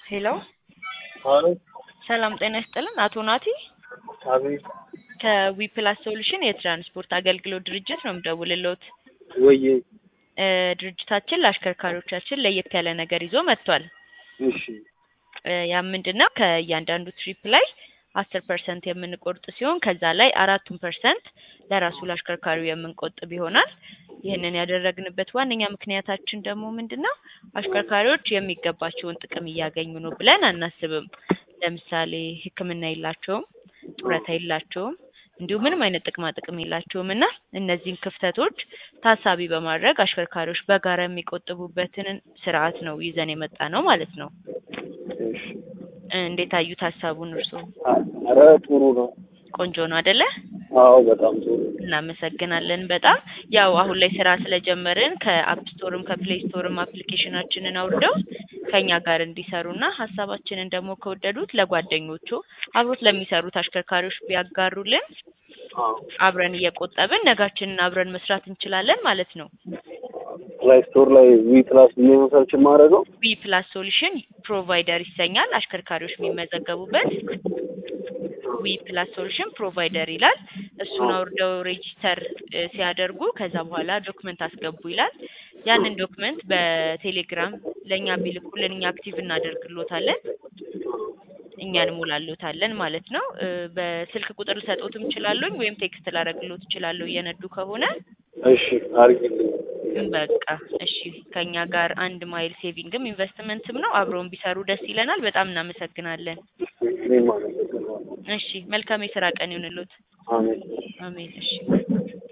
ሄሎ አሎ ሰላም ጤና ይስጥልን። አቶ ናቲ አቤት ከዊፕላስ ሶሉሽን የትራንስፖርት አገልግሎት ድርጅት ነው የምደውልልዎት። ወዬ እ ድርጅታችን ለአሽከርካሪዎቻችን ለየት ያለ ነገር ይዞ መጥቷል። እሺ እ ያም ምንድን ነው ከእያንዳንዱ ትሪፕ ላይ አስር ፐርሰንት የምንቆርጥ ሲሆን ከዛ ላይ አራቱን ፐርሰንት ለራሱ ለአሽከርካሪው የምንቆጥብ ይሆናል። ይህንን ያደረግንበት ዋነኛ ምክንያታችን ደግሞ ምንድን ነው አሽከርካሪዎች የሚገባቸውን ጥቅም እያገኙ ነው ብለን አናስብም። ለምሳሌ ሕክምና የላቸውም፣ ጡረታ የላቸውም፣ እንዲሁም ምንም አይነት ጥቅማ ጥቅም የላቸውም እና እነዚህን ክፍተቶች ታሳቢ በማድረግ አሽከርካሪዎች በጋራ የሚቆጥቡበትን ስርዓት ነው ይዘን የመጣ ነው ማለት ነው። እሺ እ እንዴት አዩት ሀሳቡን እርስዎ? ኧረ ጥሩ ነው። ቆንጆ ነው አደለ? አዎ በጣም ጥሩ እናመሰግናለን በጣም ያው አሁን ላይ ስራ ስለጀመርን ከአፕ ስቶርም ከፕሌይ ስቶርም አፕሊኬሽናችንን አውርደው ከኛ ጋር እንዲሰሩና ሀሳባችንን ደግሞ ከወደዱት ለጓደኞቹ አብሮት ለሚሰሩት አሽከርካሪዎች ቢያጋሩልን አዎ አብረን እየቆጠብን ነጋችንን አብረን መስራት እንችላለን ማለት ነው። ፕላይ ስቶር ላይ ዊ ፕላስ ብዬ ነው ሰርች የማደርገው። ዊ ፕላስ ሶሉሽን ፕሮቫይደር ይሰኛል። አሽከርካሪዎች የሚመዘገቡበት ዊ ፕላስ ሶሉሽን ፕሮቫይደር ይላል። እሱን አውርደው ሬጂስተር እ ሲያደርጉ ከዛ በኋላ ዶክመንት አስገቡ ይላል። ያንን ዶክመንት በቴሌግራም ለእኛ ቢልኩልን እኛ አክቲቭ እናደርግሎታለን እኛ እንሞላሎታለን ማለት ነው። እ በስልክ ቁጥር ልሰጦትም እችላለሁ ወይም ቴክስት ላደርግሎት እችላለሁ እየነዱ ከሆነ እሺ አድርጊልኝ። በቃ እሺ። ከኛ ጋር አንድ ማይል ሴቪንግም ኢንቨስትመንትም ነው። አብረውን ቢሰሩ ደስ ይለናል። በጣም እናመሰግናለን። እኔም አመሰግናለሁ። እሺ፣ መልካም የስራ ቀን ይሁንልዎት። አሜን። አሜን። እሺ